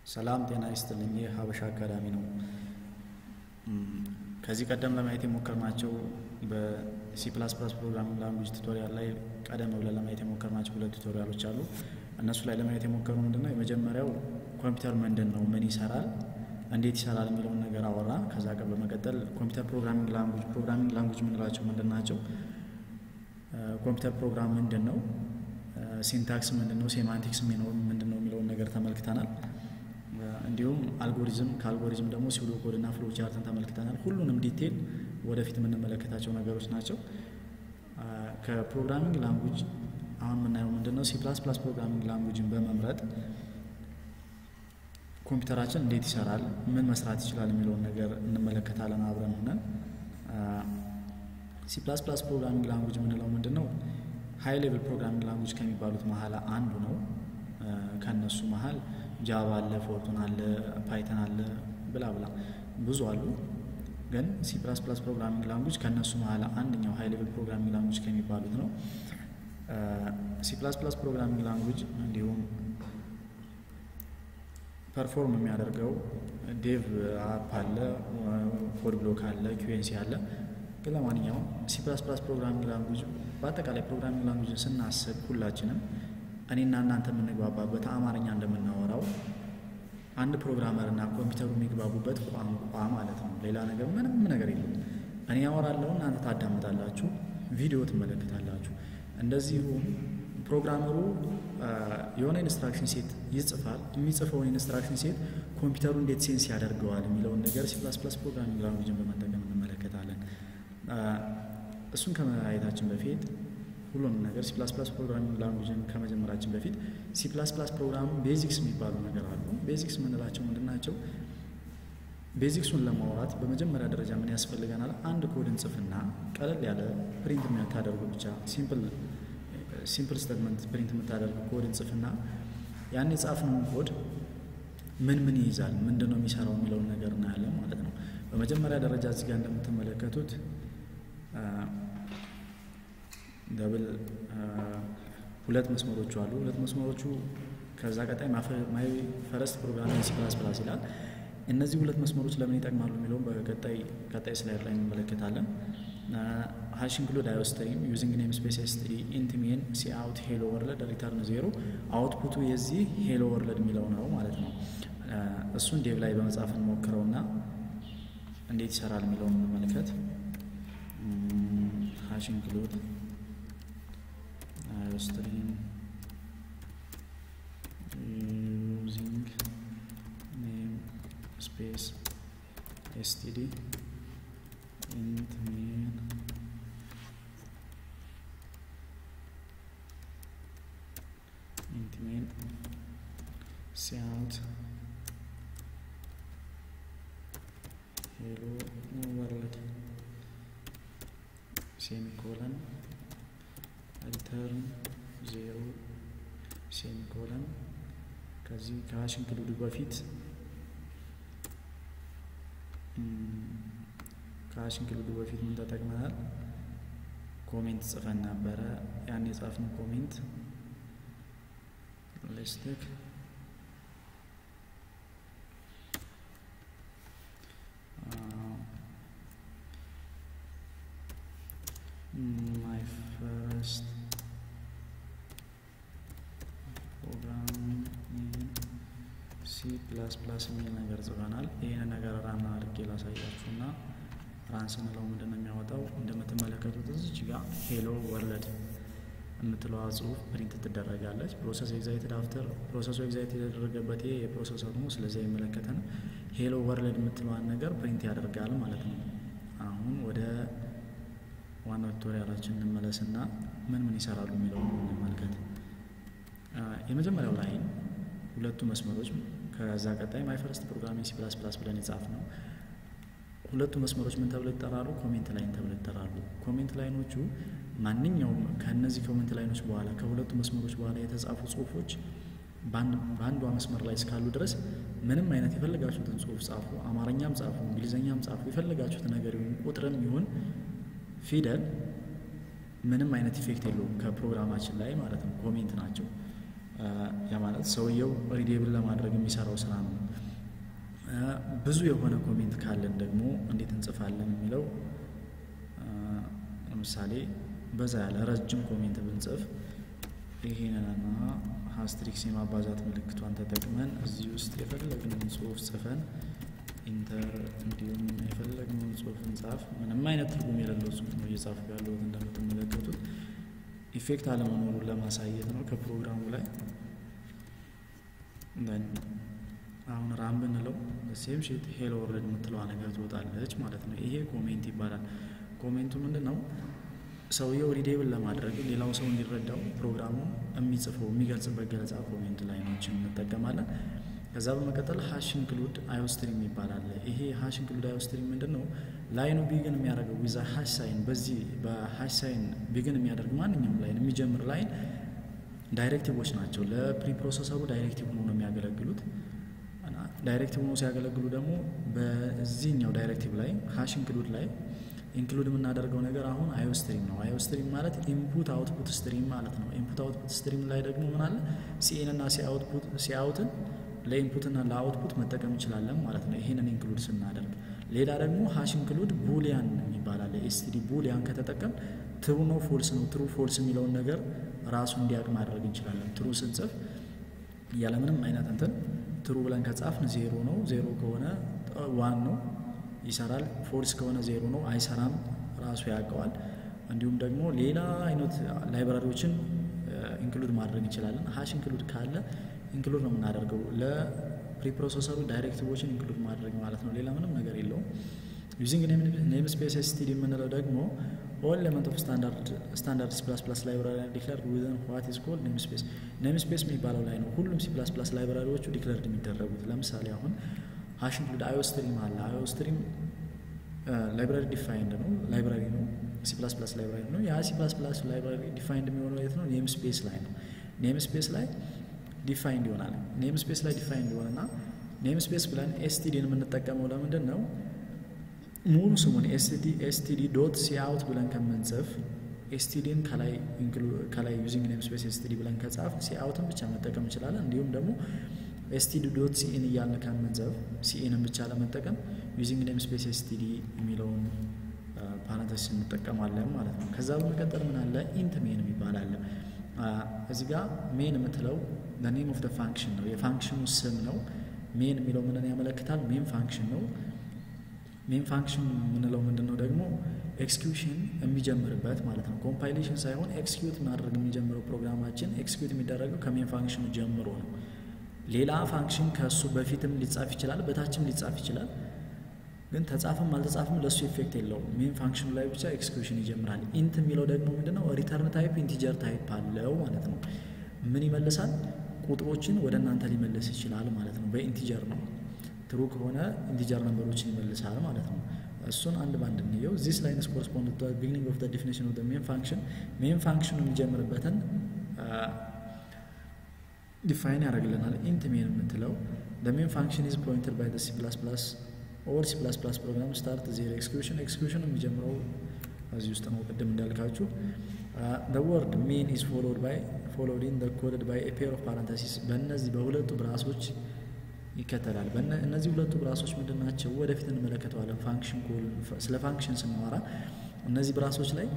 ሰላም ጤና ይስጥልኝ። ይህ ሀበሻ አካዳሚ ነው። ከዚህ ቀደም ለማየት የሞከርናቸው በሲ ፕላስ ፕላስ ፕሮግራሚንግ ላንጉጅ ቱቶሪያል ላይ ቀደም ብለን ለማየት የሞከርናቸው ሁለት ቱቶሪያሎች አሉ። እነሱ ላይ ለማየት የሞከሩ ምንድን ነው? የመጀመሪያው ኮምፒውተር ምንድን ነው፣ ምን ይሰራል፣ እንዴት ይሰራል የሚለውን ነገር አወራ። ከዛ ቀን በመቀጠል ኮምፒውተር ፕሮግራሚንግ ላንጉጅ ፕሮግራሚንግ ላንጉጅ የምንላቸው ምንድን ናቸው፣ ኮምፒውተር ፕሮግራም ምንድን ነው፣ ሲንታክስ ምንድን ነው፣ ሴማንቲክስ ምንድን ነው የሚለውን ነገር ተመልክተናል። እንዲሁም አልጎሪዝም ከአልጎሪዝም ደግሞ ሲውዶ ኮድ እና ፍሎ ቻርትን ተመልክተናል። ሁሉንም ዲቴል ወደፊት የምንመለከታቸው ነገሮች ናቸው። ከፕሮግራሚንግ ላንጉጅ አሁን የምናየው ምንድን ነው? ሲ ፕላስ ፕላስ ፕሮግራሚንግ ላንጉጅን በመምረጥ ኮምፒውተራችን እንዴት ይሰራል፣ ምን መስራት ይችላል የሚለውን ነገር እንመለከታለን አብረን ሆነን። ሲ ፕላስ ፕላስ ፕሮግራሚንግ ላንጉጅ የምንለው ምንድን ነው? ሀይ ሌቭል ፕሮግራሚንግ ላንጉጅ ከሚባሉት መሀል አንዱ ነው። ከእነሱ መሀል ጃቫ አለ፣ ፎርቱን አለ፣ ፓይተን አለ፣ ብላ ብላ ብዙ አሉ። ግን ሲ ፕላስ ፕላስ ፕሮግራሚንግ ላንጉጅ ከእነሱ መሀል አንደኛው ሀይ ሌቭል ፕሮግራሚንግ ላንጉጅ ከሚባሉት ነው። ሲ ፕላስ ፕላስ ፕሮግራሚንግ ላንጉጅ እንዲሁም ፐርፎርም የሚያደርገው ዴቭ አፕ አለ፣ ኮድ ብሎክ አለ፣ ኪዩኤንሲ አለ። ግን ለማንኛውም ሲ ፕላስ ፕላስ ፕሮግራሚንግ ላንጉጅ በአጠቃላይ ፕሮግራሚንግ ላንጉጅን ስናስብ ሁላችንም እኔና እናንተ የምንግባባበት አማርኛ እንደምናወራው አንድ ፕሮግራመር እና ኮምፒውተሩ የሚግባቡበት ቋንቋ ማለት ነው። ሌላ ነገር ምንም ነገር የለም። እኔ ያወራለሁ፣ እናንተ ታዳምጣላችሁ፣ ቪዲዮ ትመለከታላችሁ። እንደዚሁም ፕሮግራመሩ የሆነ ኢንስትራክሽን ሴት ይጽፋል። የሚጽፈውን ኢንስትራክሽን ሴት ኮምፒውተሩ እንዴት ሴንስ ያደርገዋል የሚለውን ነገር ሲ ፕላስ ፕላስ ፕሮግራሚንግ ላንጉጅን በመጠቀም እንመለከታለን። እሱን ከማየታችን በፊት ሁሉንም ነገር ሲ ፕላስ ፕላስ ፕሮግራሚንግ ላንጉጅን ከመጀመራችን በፊት ሲ ፕላስ ፕላስ ፕሮግራም ቤዚክስ የሚባሉ ነገር አሉ። ቤዚክስ የምንላቸው ምንድን ናቸው? ቤዚክሱን ለማውራት በመጀመሪያ ደረጃ ምን ያስፈልገናል? አንድ ኮድ እንጽፍና ቀለል ያለ ፕሪንት የምታደርጉ ብቻ ሲምፕል ሲምፕል ስተትመንት ፕሪንት የምታደርጉ ኮድ እንጽፍና ያን የጻፍነውን ኮድ ምን ምን ይይዛል፣ ምንድን ነው የሚሰራው የሚለውን ነገር እናያለን ማለት ነው። በመጀመሪያ ደረጃ እዚህ ጋር እንደምትመለከቱት ደብል ሁለት መስመሮቹ አሉ። ሁለት መስመሮቹ ከዛ ቀጣይ ማይ ፈረስት ፕሮግራሚንግ ሲ ፕላስ ፕላስ ይላል። እነዚህ ሁለት መስመሮች ለምን ይጠቅማሉ የሚለውን በቀጣይ ቀጣይ ስላይድ ላይ እንመለከታለን። ሃሽ ኢንክሉድ አይወስተይም ዩዚንግ ኔም ስፔስ ኤስቲዲ ኢንት ሜን ሲ አውት ሄሎ ወርልድ ሪተርን ዜሮ አውትፑቱ የዚህ ሄሎ ወርልድ የሚለው ነው ማለት ነው። እሱን ዴቭ ላይ በመጻፍ እንሞክረውና እንዴት ይሰራል የሚለውን እንመልከት። ሃሽ ኢንክሉድ string using name space std int main int main cout hello world semicolon ሪተርን ዜሮ ሴሚኮለን ከዚህ ከሀሽ ኢንክሉድ በፊት ከሀሽ ኢንክሉድ በፊት ምን ተጠቅመናል? ኮሜንት ጽፈን ነበረ። ያን የጻፍነው ኮሜንት ሌስትክ ማይ ፈርስት ሲ ፕላስ ፕላስ የሚል ነገር ጽፈናል። ይህን ነገር ራና አድርጌ ላሳያችሁና ራን ስንለው ምንድን ነው የሚያወጣው? እንደምትመለከቱት እዚች ጋር ሄሎ ወርልድ የምትለዋ ጽሁፍ ፕሪንት ትደረጋለች። ፕሮሰስ ኤግዛይትድ አፍተር ፕሮሰሱ ኤግዛይት የተደረገበት ይሄ የፕሮሰሰሩ ነው። ስለዚህ አይመለከተን። ሄሎ ወርልድ የምትለዋን ነገር ፕሪንት ያደርጋል ማለት ነው። አሁን ወደ ዋናው ቱቶሪያላችን እንመለስና ምን ምን ይሰራሉ የሚለውን እንመልከት። የመጀመሪያው ላይን ሁለቱ መስመሮች ከዛ ቀጣይ ማይ ፈርስት ፕሮግራሚንግ ሲ ፕላስ ፕላስ ብለን የጻፍ ነው። ሁለቱ መስመሮች ምን ተብለው ይጠራሉ? ኮሜንት ላይን ተብለው ይጠራሉ። ኮሜንት ላይኖቹ ማንኛውም ከእነዚህ ኮሜንት ላይኖች በኋላ ከሁለቱ መስመሮች በኋላ የተጻፉ ጽሁፎች በአንዷ መስመር ላይ እስካሉ ድረስ ምንም አይነት የፈለጋችሁትን ጽሁፍ ጻፉ፣ አማርኛም ጻፉ፣ እንግሊዝኛም ጻፉ፣ የፈለጋችሁት ነገር ይሁን ቁጥርም ይሁን ፊደል ምንም አይነት ኢፌክት የለውም ከፕሮግራማችን ላይ ማለት ነው። ኮሜንት ናቸው። ያ ማለት ሰውየው ሪዴብል ለማድረግ የሚሰራው ስራ ነው። ብዙ የሆነ ኮሜንት ካለን ደግሞ እንዴት እንጽፋለን የሚለው ለምሳሌ በዛ ያለ ረጅም ኮሜንት ብንጽፍ ይሄንንና ሀስትሪክስ የማባዛት ምልክቷን ተጠቅመን እዚህ ውስጥ የፈለግነውን ጽሁፍ ጽፈን ኢንተር እንዲሁም የፈለግነውን ጽሁፍ እንጻፍ። ምንም አይነት ትርጉም የሌለው ጽሁፍ ነው እየጻፍኩ ያለሁት እንደምትመለከቱት ኢፌክት አለመኖሩን ለማሳየት ነው ከፕሮግራሙ ላይ አሁን ራም ብንለው ሴም ሺት ሄሎ ወርልድ የምትለዋ ነገር ትወጣለች ማለት ነው። ይሄ ኮሜንት ይባላል። ኮሜንቱ ምንድን ነው? ሰውየው ሪዴብል ለማድረግ ሌላው ሰው እንዲረዳው ፕሮግራሙ የሚጽፈው የሚገልጽበት ገለጻ ኮሜንት ላይኖችን እንጠቀማለን። ከዛ በመቀጠል ሀሽ ኢንክሉድ አዮስትሪም ይባላል። ይሄ ሀሽ ኢንክሉድ አዮስትሪም ምንድን ነው? ላይኑ ቢግን የሚያደርገው ዊዛ ሀሽ ሳይን፣ በዚህ በሀሽ ሳይን ቢግን የሚያደርግ ማንኛውም ላይን የሚጀምር ላይን ዳይሬክቲቮች ናቸው። ለፕሪ ፕሮሰሰሩ ዳይሬክቲቭ ሆኖ ነው የሚያገለግሉት። ዳይሬክቲቭ ሆኖ ሲያገለግሉ ደግሞ በዚህኛው ዳይሬክቲቭ ላይ ሀሽ ኢንክሉድ ላይ ኢንክሉድ የምናደርገው ነገር አሁን አዮ ስትሪም ነው። አዮ ስትሪም ማለት ኢንፑት አውትፑት ስትሪም ማለት ነው። ኢንፑት አውትፑት ስትሪም ላይ ደግሞ ምን አለ ሲኤን እና ሲአውትን ለኢንፑትና ለአውትፑት መጠቀም እንችላለን ማለት ነው። ይህንን ኢንክሉድ ስናደርግ ሌላ ደግሞ ሀሽ ኢንክሉድ ቡሊያን ይባላል። ኤስቲዲ ቡሊያን ከተጠቀም ትሩ ነው ፎልስ ነው ትሩ ፎልስ የሚለውን ነገር ራሱ እንዲያውቅ ማድረግ እንችላለን። ትሩ ስንጽፍ ያለምንም አይነት እንትን ትሩ ብለን ከጻፍን ዜሮ ነው። ዜሮ ከሆነ ዋን ነው ይሰራል። ፎልስ ከሆነ ዜሮ ነው አይሰራም፣ ራሱ ያውቀዋል። እንዲሁም ደግሞ ሌላ አይነት ላይብራሪዎችን ኢንክሉድ ማድረግ እንችላለን። ሀሽ ኢንክሉድ ካለ ኢንክሉድ ነው የምናደርገው ለፕሪፕሮሰሰሩ ዳይሬክቲቮችን ኢንክሉድ ማድረግ ማለት ነው። ሌላ ምንም ነገር የለውም። ዩዚንግ ኔም ስፔስ ኤስቲዲ የምንለው ደግሞ ኦል ኤሌመንት ኦፍ ስታንዳርድ ሲ ፕላስ ፕላስ ላይብራሪ ዲክለርድ ዊዝን ዋት ኢዝ ኮልድ ኔም ስፔስ። ኔም ስፔስ የሚባለው ላይ ነው ሁሉም ሲ ፕላስ ፕላስ ላይብራሪዎቹ ዲክለርድ የሚደረጉት። ለምሳሌ አሁን ሀሽ ኢንክሉድ አዮ ስትሪም አለ። አዮ ስትሪም ላይብራሪ ዲፋይንድ ነው ላይብራሪ ነው ሲ ፕላስ ፕላስ ላይብራሪ ነው። ያ ሲ ፕላስ ፕላስ ላይብራሪ ዲፋይንድ የሚሆነው የት ነው? ኔም ስፔስ ላይ ነው። ኔም ስፔስ ላይ ዲፋይንድ ይሆናል። ኔም ስፔስ ላይ ዲፋይንድ ይሆንና ኔም ስፔስ ብለን ኤስቲዲን የምንጠቀመው ለምንድን ነው? ሙሉ ስሙን ኤስቲዲ ዶት ሲአውት ብለን ከምንጽፍ ኤስቲዲን ከላይ ዩዚንግ ኔም ስፔስ ኤስቲዲ ብለን ከጻፍ ሲአውትን ብቻ መጠቀም እንችላለን። እንዲሁም ደግሞ ኤስቲዲ ዶት ሲኢን እያልን ከምንጽፍ ሲኢንን ብቻ ለመጠቀም ዩዚንግ ኔም ስፔስ ኤስቲዲ የሚለውን ፓራንተስ እንጠቀማለን ማለት ነው። ከዛ በመቀጠል ምን አለ? ኢንት ሜን የሚባል አለ። እዚህ ጋር ሜን የምትለው ኔም ኦፍ ደ ፋንክሽን ነው፣ የፋንክሽኑ ስም ነው። ሜን የሚለው ምንን ያመለክታል? ሜን ፋንክሽን ነው። ሜን ፋንክሽን የምንለው ምንድን ነው ደግሞ ኤክስኪዩሽን የሚጀምርበት ማለት ነው። ኮምፓይሌሽን ሳይሆን ኤክስኪዩት ማድረግ የሚጀምረው ፕሮግራማችን ኤክስኪዩት የሚደረገው ከሜን ፋንክሽኑ ጀምሮ ነው። ሌላ ፋንክሽን ከእሱ በፊትም ሊጻፍ ይችላል፣ በታችም ሊጻፍ ይችላል። ግን ተጻፈም አልተጻፈም ለእሱ ኢፌክት የለውም። ሜን ፋንክሽኑ ላይ ብቻ ኤክስኪዩሽን ይጀምራል። ኢንት የሚለው ደግሞ ምንድነው ሪተርን ታይፕ ኢንቲጀር ታይፕ አለው ማለት ነው። ምን ይመልሳል? ቁጥሮችን ወደ እናንተ ሊመልስ ይችላል ማለት ነው። በኢንቲጀር ነው። ትሩ ከሆነ ኢንቲጀር ነምበሮችን ይመልሳል ማለት ነው። እሱን አንድ ባንድ እንየው። ዚስ ላይንስ ኮረስፖንድ ቱ ቢግኒንግ ኦፍ ዴፊኒሽን ኦፍ ሜን ፋንክሽን ሜን ፋንክሽኑ የሚጀምርበትን ዲፋይን ያደርግልናል። ኢንት ሜን የምትለው ሜን ፋንክሽን ኢዝ ፖይንትድ ባይ ሲ ፕላስ ፕላስ ኦል ሲ ፕላስ ፕላስ ፕሮግራም ስታርት ዜሮ ኤክስኪዩሽን ኤክስኪዩሽን የሚጀምረው እዚህ ውስጥ ነው። ቅድም እንዳልካችሁ ወርድ ሜን ኢዝ ፎሎድ ባይ ፎሎድ ኢን ኮደድ ባይ ፔር ኦፍ ፓራንተሲስ በእነዚህ በሁለቱ ብራሶች ይከተላል። እነዚህ ሁለቱ ብራሶች ምንድን ናቸው? ወደፊት እንመለከተዋለን። ፋንክሽን ስለ ፋንክሽን ስናወራ እነዚህ ብራሶች ላይ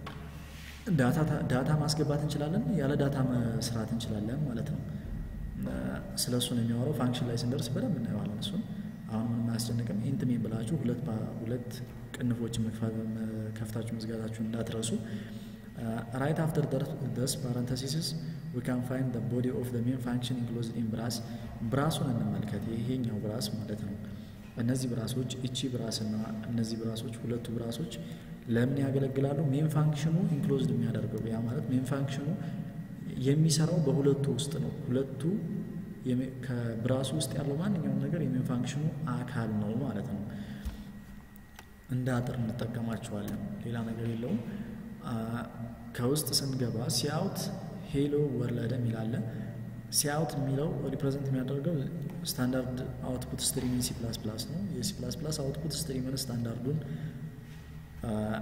ዳታ ማስገባት እንችላለን፣ ያለ ዳታ መስራት እንችላለን ማለት ነው። ስለ እሱ ነው የሚያወራው። ፋንክሽን ላይ ስንደርስ በደንብ እናየዋለን እሱን። አሁን ምንም አያስጨንቅም። ኢንት ሜን ብላችሁ ሁለት ሁለት ቅንፎችን ከፍታችሁ መዝጋታችሁን እንዳትረሱ። ራይት አፍተር ደስ ፓረንተሲስስ ዊ ካን ፋይንድ ቦዲ ኦፍ ሜን ፋንክሽን ኢንክሎዝድ ኢን ብራስ። ብራሱን እንመልከት። ይሄኛው ብራስ ማለት ነው። እነዚህ ብራሶች እቺ ብራስ እና እነዚህ ብራሶች ሁለቱ ብራሶች ለምን ያገለግላሉ? ሜን ፋንክሽኑ ኢንክሎዝድ የሚያደርገው ያ ማለት ሜን ፋንክሽኑ የሚሰራው በሁለቱ ውስጥ ነው። ሁለቱ ከብራሱ ውስጥ ያለው ማንኛውም ነገር የሜን ፋንክሽኑ አካል ነው ማለት ነው። እንደ አጥር እንጠቀማቸዋለን። ሌላ ነገር የለውም። ከውስጥ ስንገባ ሲአውት ሄሎ ወርለደ የሚላለ ሲአውት የሚለው ሪፕሬዘንት የሚያደርገው ስታንዳርድ አውትፑት ስትሪምን ሲ ፕላስ ፕላስ ነው። የሲ ፕላስ ፕላስ አውትፑት ስትሪምን ስታንዳርዱን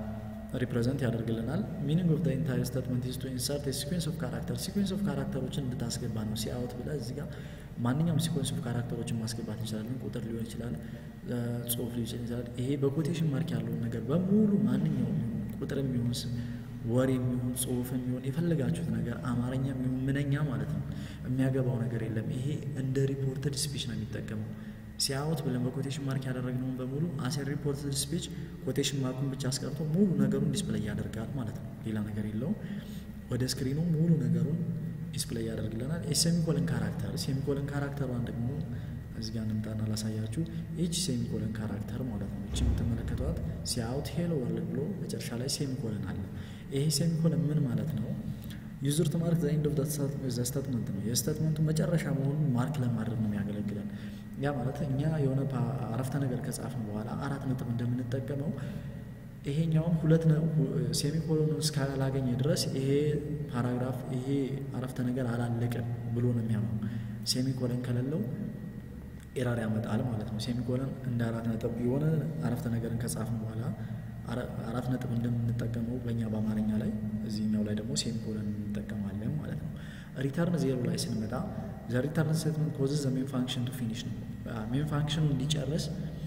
ሪፕሬዘንት ያደርግልናል። ሚኒንግ ኦፍ ኢንታየር ስቴትመንት ኢዝ ቱ ኢንሰርት ሲኩዌንስ ኦፍ ካራክተር ሲኩዌንስ ኦፍ ካራክተሮችን እንድታስገባ ነው። ሲአውት ብለህ እዚህ ጋር ማንኛውም ሲኩዌንስ ኦፍ ካራክተሮችን ማስገባት እንችላለን። ቁጥር ሊሆን ይችላል፣ ጽሁፍ ሊሆን ይችላል። ይሄ በኮቴሽን ማርክ ያለውን ነገር በሙሉ ማንኛውም ቁጥር የሚሆን ወሬ የሚሆን ጽሁፍ የሚሆን የፈለጋችሁት ነገር አማርኛ የሚሆን ምንኛ ማለት ነው የሚያገባው ነገር የለም። ይሄ እንደ ሪፖርትድ ስፒች ነው የሚጠቀመው። ሲያውት ብለን በኮቴሽን ማርክ ያደረግነውን በሙሉ አሴር ሪፖርትድ ስፒች ኮቴሽን ማርኩን ብቻ አስቀርቶ ሙሉ ነገሩን ዲስፕሌይ ያደርጋል ማለት ነው። ሌላ ነገር የለውም። ወደ ስክሪኑ ሙሉ ነገሩን ዲስፕሌይ ያደርግልናል። የሴሚኮለን ካራክተር ሴሚኮለን ካራክተሯን ደግሞ እዚህ ጋር እንምጣና ላሳያችሁ። ይች ሴሚኮለን ካራክተር ማለት ነው። ይች የምትመለከቷት ሲያውት ሄሎ ወርልድ ብሎ መጨረሻ ላይ ሴሚኮለን አለ። ይሄ ሴሚኮለን ምን ማለት ነው? ዩዘር ቱ ማርክ ዘ ኤንድ ኦፍ ዘ ስቴትመንት ነው። የስቴትመንቱ መጨረሻ መሆኑን ማርክ ለማድረግ ነው የሚያገለግለን። ያ ማለት እኛ የሆነ አረፍተ ነገር ከጻፍን በኋላ አራት ነጥብ እንደምንጠቀመው ይሄኛውም ሁለት ሴሚኮሎን እስካላገኘ ድረስ ይሄ ፓራግራፍ ይሄ አረፍተ ነገር አላለቅም ብሎ ነው የሚያምነው። ሴሚኮለን ከሌለው ኤራር ያመጣል ማለት ነው። ሴሚኮለን እንደ አራት ነጥብ የሆነ አረፍተ ነገርን ከጻፍን በኋላ አራት ነጥብ እንደምንጠቀመው በእኛ በአማርኛ ላይ እዚህኛው ላይ ደግሞ ሴሚኮለን እንጠቀማለን ማለት ነው። ሪተርን ዜሮ ላይ ስንመጣ ዘ ሪተርን ስቴትመንት ኮዝስ ዘ ሜን ፋንክሽን ቱ ፊኒሽ ነው። ሜን ፋንክሽኑ እንዲጨርስ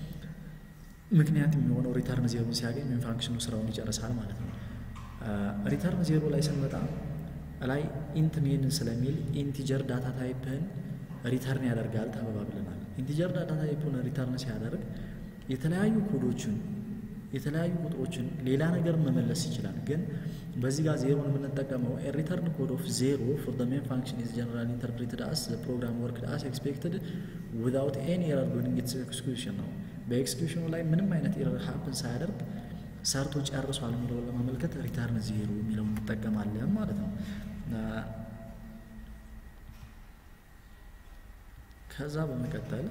ምክንያት የሚሆነው ሪተርን ዜሮ ሲያገኝ ሜን ፋንክሽኑ ስራውን ይጨርሳል ማለት ነው። ሪተርን ዜሮ ላይ ስንመጣ ላይ ኢንት ሜን ስለሚል ኢንቲጀር ዳታ ታይፕን ሪተርን ያደርጋል ተባብለናል። ኢንቲጀር ዳታ ታይፕን ሪተርን ሲያደርግ የተለያዩ ኮዶችን የተለያዩ ቁጥሮችን ሌላ ነገር መመለስ ይችላል። ግን በዚህ ጋር ዜሮን የምንጠቀመው ሪተርን ኮድ ኦፍ ዜሮ ፎር ዘ ሜን ፋንክሽን ኢዝ ጀነራል ኢንተርፕሬትድ አስ ፕሮግራም ወርክድ አስ ኤክስፔክትድ ዊዛውት ኤኒ ኤረር ዱሪንግ ኢትስ ኤክስኪዩሽን ነው። በኤክስኪዩሽኑ ላይ ምንም አይነት ኤረር ሀፕን ሳያደርግ ሰርቶ ጨርሷል የሚለውን ለማመልከት ሪተርን ዜሮ የሚለውን እንጠቀማለን ማለት ነው። ከዛ በመቀጠል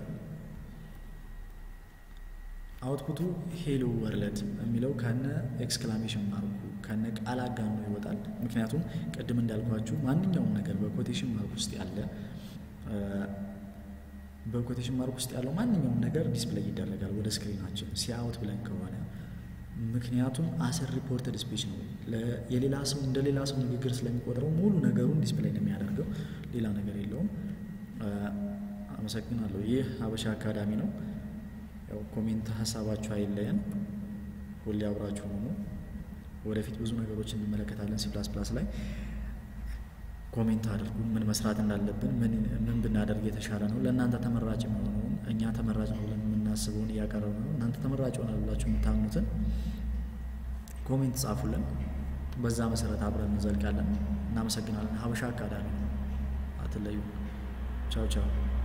አውትፑቱ ሄሎ ወርልድ የሚለው ከነ ኤክስክላሜሽን ማርኩ ከነ ቃል አጋኖ ይወጣል። ምክንያቱም ቅድም እንዳልኳችሁ ማንኛውም ነገር በኮቴሽን ማርክ ውስጥ ያለ በኮቴሽን ማርክ ውስጥ ያለው ማንኛውም ነገር ዲስፕሌይ ይደረጋል ወደ ስክሪናችን ሲአውት ብለን ከሆነ ምክንያቱም አስር ሪፖርትድ ስፒች ነው። የሌላ ሰው እንደ ሌላ ሰው ንግግር ስለሚቆጥረው ሙሉ ነገሩን ዲስፕሌይ ነው የሚያደርገው። ሌላ ነገር የለውም። አመሰግናለሁ። ይህ ሀበሻ አካዳሚ ነው። ያው ኮሜንት ሀሳባችሁ አይለየን። ሁሌ አብራችሁ ሆኑ። ወደፊት ብዙ ነገሮች እንመለከታለን። ሲ ፕላስ ፕላስ ላይ ኮሜንት አድርጉ። ምን መስራት እንዳለብን፣ ምን ብናደርግ የተሻለ ነው፣ ለእናንተ ተመራጭ የሚሆነውን እኛ ተመራጭ ነው ብለን የምናስበውን እያቀረብ ነው። እናንተ ተመራጭ ሆናል ብላችሁ የምታምኑትን ኮሜንት ጻፉልን። በዛ መሰረት አብረን እንዘልቃለን። እናመሰግናለን። ሀበሻ አካዳሚ አትለዩ። ቻው ቻው።